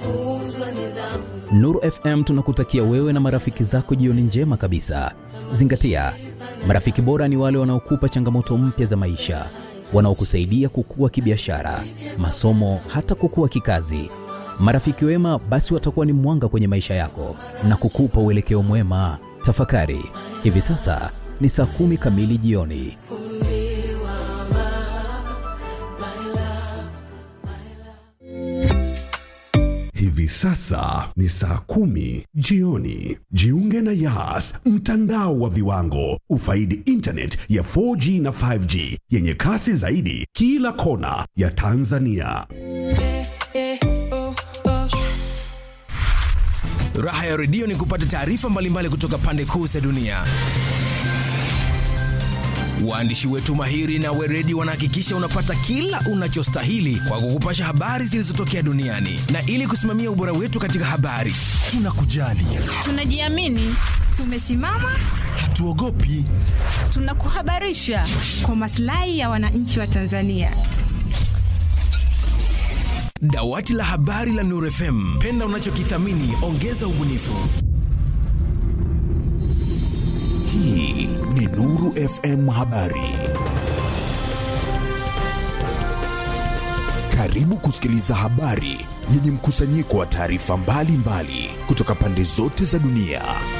Nuru FM tunakutakia wewe na marafiki zako jioni njema kabisa. Zingatia, marafiki bora ni wale wanaokupa changamoto mpya za maisha, wanaokusaidia kukua kibiashara, masomo, hata kukua kikazi. Marafiki wema basi watakuwa ni mwanga kwenye maisha yako na kukupa uelekeo mwema. Tafakari, hivi sasa ni saa kumi kamili jioni. Hivi sasa ni saa kumi jioni. Jiunge na Yas, mtandao wa viwango. Ufaidi internet ya 4G na 5G yenye kasi zaidi kila kona ya Tanzania. Raha ya redio ni kupata taarifa mbalimbali kutoka pande kuu za dunia. Waandishi wetu mahiri na weredi wanahakikisha unapata kila unachostahili kwa kukupasha habari zilizotokea duniani, na ili kusimamia ubora wetu katika habari, tunakujali, Tunajiamini, tumesimama, hatuogopi. tunakuhabarisha kwa maslahi ya wananchi wa Tanzania. Dawati la habari la Nuru FM, penda unachokithamini, ongeza ubunifu. Hii ni Nuru FM Habari. Karibu kusikiliza habari yenye mkusanyiko wa taarifa mbalimbali kutoka pande zote za dunia.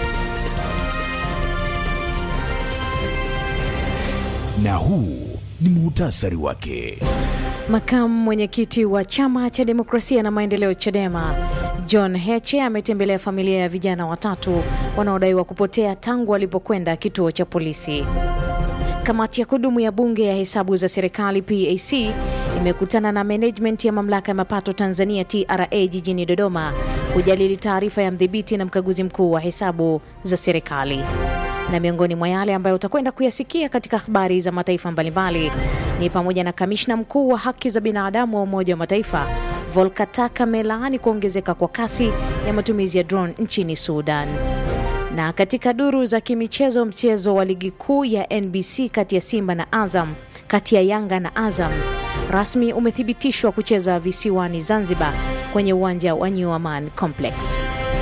Na huu ni muhtasari wake. Makamu mwenyekiti wa chama cha demokrasia na maendeleo CHADEMA John Heche ametembelea familia ya vijana watatu wanaodaiwa kupotea tangu walipokwenda kituo cha polisi. Kamati ya kudumu ya bunge ya hesabu za serikali PAC imekutana na management ya mamlaka ya mapato Tanzania TRA jijini Dodoma kujadili taarifa ya mdhibiti na mkaguzi mkuu wa hesabu za serikali. Na miongoni mwa yale ambayo utakwenda kuyasikia katika habari za mataifa mbalimbali ni pamoja na kamishna mkuu wa haki za binadamu wa Umoja wa Mataifa Volker Turk amelaani kuongezeka kwa kasi ya matumizi ya drone nchini Sudan. Na katika duru za kimichezo, mchezo wa ligi kuu ya NBC kati ya Simba na Azam, kati ya Yanga na Azam rasmi umethibitishwa kucheza visiwani Zanzibar kwenye uwanja wa New Aman Complex.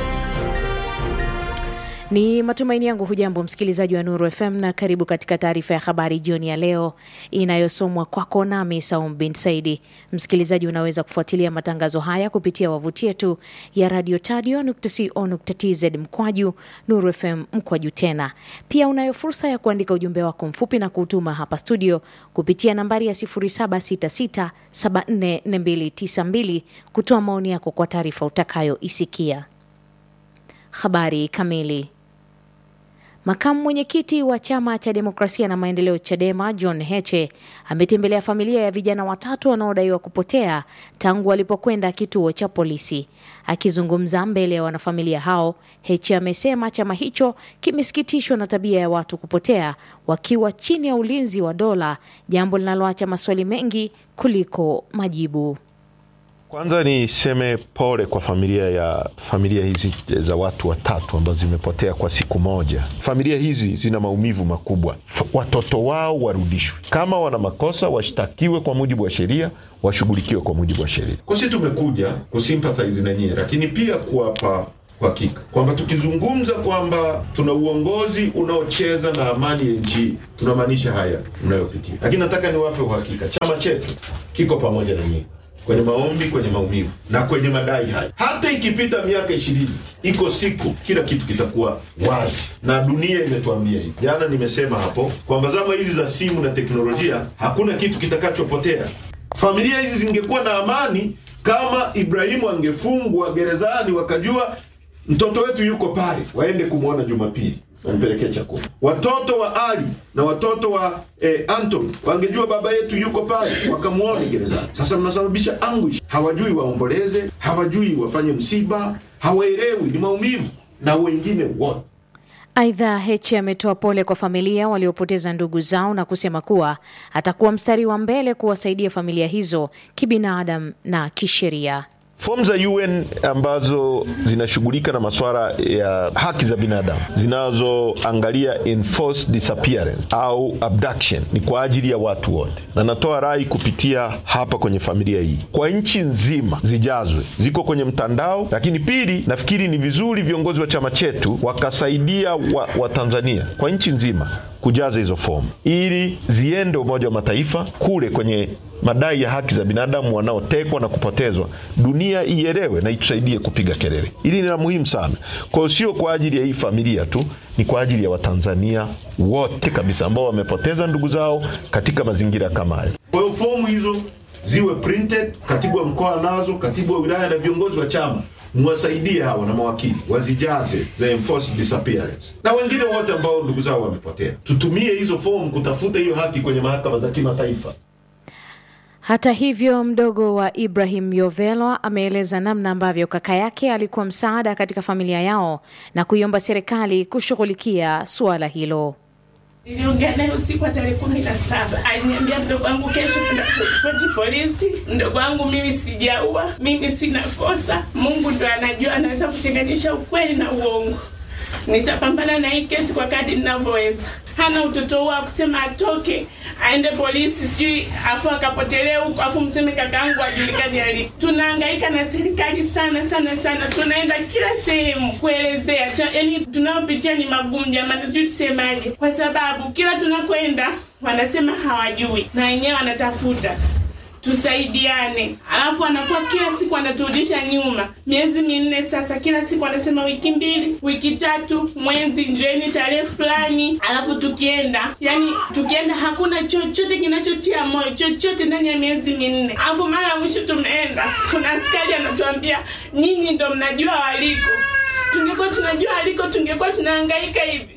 Ni matumaini yangu hujambo msikilizaji wa Nuru FM na karibu katika taarifa ya habari jioni ya leo inayosomwa kwako nami Saum bin Saidi. Msikilizaji, unaweza kufuatilia matangazo haya kupitia wavuti yetu ya radio tadio.co.tz mkwaju Nuru FM mkwaju tena. Pia unayo fursa ya kuandika ujumbe wako mfupi na kuutuma hapa studio kupitia nambari ya 0766744292 kutoa maoni yako kwa taarifa utakayoisikia. Habari kamili. Makamu mwenyekiti wa chama cha demokrasia na maendeleo CHADEMA John Heche ametembelea familia ya vijana watatu wanaodaiwa kupotea tangu walipokwenda kituo cha polisi. Akizungumza mbele ya wanafamilia hao, Heche amesema chama hicho kimesikitishwa na tabia ya watu kupotea wakiwa chini ya ulinzi wa dola, jambo linaloacha maswali mengi kuliko majibu. Kwanza niseme pole kwa familia ya familia hizi za watu watatu ambazo zimepotea kwa siku moja. Familia hizi zina maumivu makubwa. F watoto wao warudishwe, kama wana makosa washtakiwe kwa mujibu wa sheria, washughulikiwe kwa mujibu wa sheria. Kusi tumekuja kusympathize na nyie, lakini pia kuwapa uhakika kwamba tukizungumza kwamba tuna uongozi unaocheza na amani ya nchi, tunamaanisha haya mnayopitia. Lakini nataka niwape uhakika, chama chetu kiko pamoja na nyie kwenye maombi, kwenye maumivu na kwenye madai haya. Hata ikipita miaka ishirini, iko siku kila kitu kitakuwa wazi, na dunia imetuambia hivi. Jana nimesema hapo kwamba zama hizi za simu na teknolojia, hakuna kitu kitakachopotea. Familia hizi zingekuwa na amani kama Ibrahimu angefungwa gerezani, wakajua mtoto wetu yuko pale, waende kumwona Jumapili, wampelekee chakula. Watoto wa Ali na watoto wa eh, Anton wangejua baba yetu yuko pale, wakamwone gerezani. Sasa mnasababisha anguish, hawajui waomboleze, hawajui wafanye msiba, hawaelewi, ni maumivu na wengine wote Aidha, Heche ametoa pole kwa familia waliopoteza ndugu zao na kusema kuwa atakuwa mstari wa mbele kuwasaidia familia hizo kibinadamu na kisheria. Fomu za UN ambazo zinashughulika na masuala ya haki za binadamu zinazoangalia enforced disappearance au abduction ni kwa ajili ya watu wote, na natoa rai kupitia hapa kwenye familia hii kwa nchi nzima zijazwe, ziko kwenye mtandao. Lakini pili, nafikiri ni vizuri viongozi wa chama chetu wakasaidia Watanzania wa kwa nchi nzima kujaza hizo fomu ili ziende Umoja wa Mataifa kule kwenye madai ya haki za binadamu wanaotekwa na kupotezwa, dunia ielewe na itusaidie kupiga kelele. Hili ni la muhimu sana. Kwa hiyo sio kwa ajili ya hii familia tu, ni kwa ajili ya Watanzania wote kabisa ambao wamepoteza ndugu zao katika mazingira kama hayo. Kwa hiyo fomu hizo ziwe printed, katibu wa mkoa nazo, katibu wa wilaya na viongozi wa chama mwasaidie hawa na mawakili wazijaze the enforced disappearance na wengine wote ambao ndugu zao wamepotea. Tutumie hizo fomu kutafuta hiyo haki kwenye mahakama za kimataifa. Hata hivyo, mdogo wa Ibrahim Yovelwa ameeleza namna ambavyo kaka yake alikuwa msaada katika familia yao na kuiomba serikali kushughulikia suala hilo. Niliongea naye usiku wa tarehe kumi na saba. Aliniambia mdogo wangu, kesho tunaripoti polisi. Mdogo wangu, mimi sijaua, mimi sina kosa. Mungu ndo anajua, anaweza kutenganisha ukweli na uongo. Nitapambana na hii kesi kwa kadri ninavyoweza. Hana utoto huo kusema atoke aende polisi sijui afu akapotelea huko afu mseme kakaangu ajulikani alipo. Tunahangaika na serikali sana sana sana, tunaenda kila sehemu kuelezea, yaani tunayopitia ni magumu jamani, sijui tusemaje, kwa sababu kila tunakwenda wanasema hawajui na wenyewe wanatafuta tusaidiane. Alafu anakuwa kila siku anaturudisha nyuma, miezi minne sasa, kila siku anasema wiki mbili, wiki tatu, mwezi, njoeni tarehe fulani. Alafu tukienda, yani tukienda hakuna chochote kinachotia moyo, chochote ndani ya miezi minne. Alafu mara ya mwisho tumeenda, kuna askari anatuambia nyinyi ndo mnajua waliko. Tungekuwa tunajua waliko, tungekuwa tunahangaika hivi.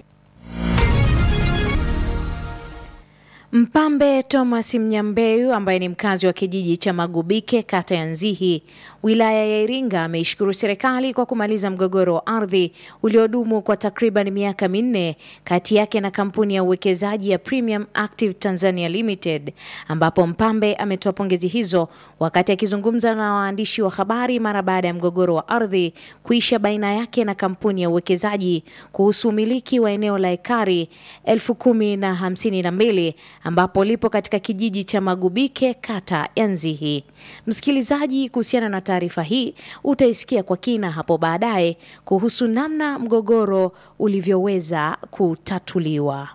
Mpambe Thomas Mnyambeu ambaye ni mkazi wa kijiji cha Magubike kata ya Nzihi wilaya ya Iringa ameishukuru serikali kwa kumaliza mgogoro wa ardhi uliodumu kwa takriban miaka minne kati yake na kampuni ya uwekezaji ya Premium Active Tanzania Limited, ambapo Mpambe ametoa pongezi hizo wakati akizungumza na waandishi wa habari mara baada ya mgogoro wa ardhi kuisha baina yake na kampuni ya uwekezaji kuhusu umiliki wa eneo la ekari elfu kumi na hamsini na mbili ambapo lipo katika kijiji cha Magubike kata ya Nzihi. Msikilizaji, kuhusiana na taarifa hii utaisikia kwa kina hapo baadaye kuhusu namna mgogoro ulivyoweza kutatuliwa.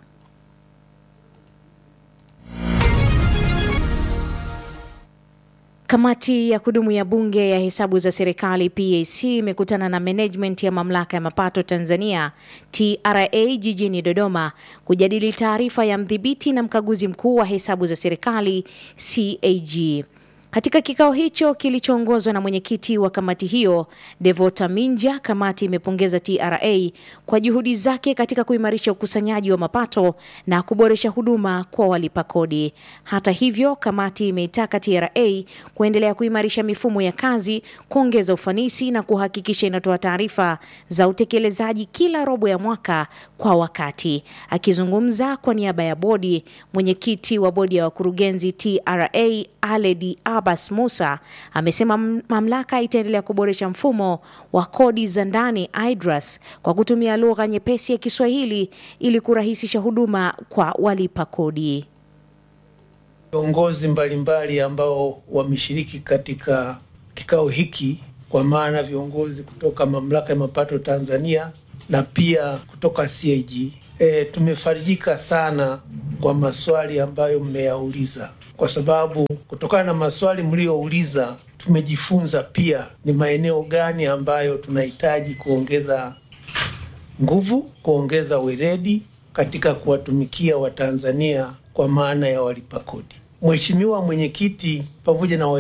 Kamati ya kudumu ya bunge ya hesabu za serikali PAC imekutana na management ya mamlaka ya mapato Tanzania TRA jijini Dodoma kujadili taarifa ya mdhibiti na mkaguzi mkuu wa hesabu za serikali CAG. Katika kikao hicho kilichoongozwa na mwenyekiti wa kamati hiyo Devota Minja, kamati imepongeza TRA kwa juhudi zake katika kuimarisha ukusanyaji wa mapato na kuboresha huduma kwa walipa kodi. Hata hivyo, kamati imeitaka TRA kuendelea kuimarisha mifumo ya kazi, kuongeza ufanisi na kuhakikisha inatoa taarifa za utekelezaji kila robo ya mwaka kwa wakati. Akizungumza kwa niaba ya bodi, mwenyekiti wa bodi ya wakurugenzi TRA Aledi Abbas Musa amesema mamlaka itaendelea kuboresha mfumo wa kodi za ndani IDRAS kwa kutumia lugha nyepesi ya Kiswahili ili kurahisisha huduma kwa walipa kodi. Viongozi mbalimbali ambao wameshiriki katika kikao hiki, kwa maana viongozi kutoka mamlaka ya mapato Tanzania na pia kutoka CAG. E, tumefarijika sana kwa maswali ambayo mmeyauliza kwa sababu kutokana na maswali mliyouliza tumejifunza pia ni maeneo gani ambayo tunahitaji kuongeza nguvu, kuongeza weledi katika kuwatumikia Watanzania kwa maana ya walipa kodi. Mheshimiwa Mwenyekiti pamoja na